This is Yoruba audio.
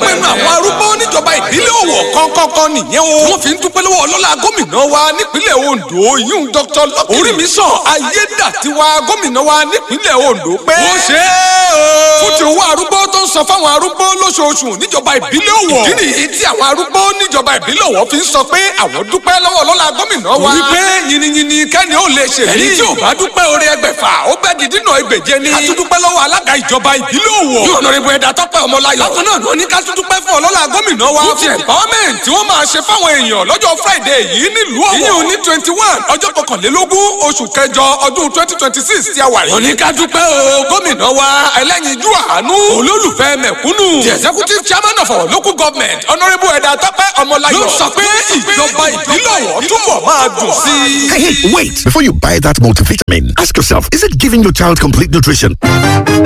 ọpẹ́ nu àwọn arúgbó níjọba ìbílẹ̀ Ọ̀wọ̀ kọ́ńkọ́ńkọ́ nìyẹn o. wọ́n fi ń dúpẹ́ lọ́wọ́ ọlọ́lá gómìnà wa nípínlẹ̀ Ondo yíyún Dr. Lucky Orímisàn Ayédàtiwa gómìnà wa nípínlẹ̀ Ondo pé. ó ṣe é o. fún ti owó arúgbó tó ń san fáwọn arúgbó lóṣooṣù níjọba ìbílẹ̀ Ọ̀wọ̀. ìdí nìyí tí àwọn arúgbó níjọba ìbílẹ̀ Ọ̀wọ̀ fi ń sọ pé àwọn dúpẹ́ lọ́wọ́ ọlọ́lá gómìnà wa. torí pé yìnyínyìnyín kẹ́ni ó lè ṣèlú. ẹni tí ò bá dúpẹ́ orí ẹgbẹ̀fà ó bẹ́ di dínà ìgbèje ni. a tún dúpẹ́ lọ́wọ́ alága ìjọba ìbílẹ̀ Ọ̀wọ̀. yóò nọrin bu ẹ̀dá tọ́pẹ́ ọmọláyọ̀. bákan náà ló ní ká tún dúpẹ́ fún ọlọ́lá gómìnà wa. fún ti empowerment tí wọ́n máa ṣe fáwọn èèyàn lọ́jọ́ Friday yìí nílùú Ọ̀wọ̀. ìyẹn ní twenty one ọjọ́ kọkànlélógún oṣù kẹjọ ọdún twenty twenty six tí a wà yìí. òní ká dúpẹ́ o gómìnà wa ẹlẹ́yinjú àánú olólùfẹ́ mẹ̀kúnnù. the executive chairman of our local government honourable ẹ̀dá tọ́pẹ́ ọmọláyọ̀. ló sọ pé ìjọba ìbílẹ̀ Ọ̀wọ̀ túbọ̀ máa dùn sí i. Hey, hey, wait! Before you buy that multivitamin, ask yourself, is it giving your child complete nutrition?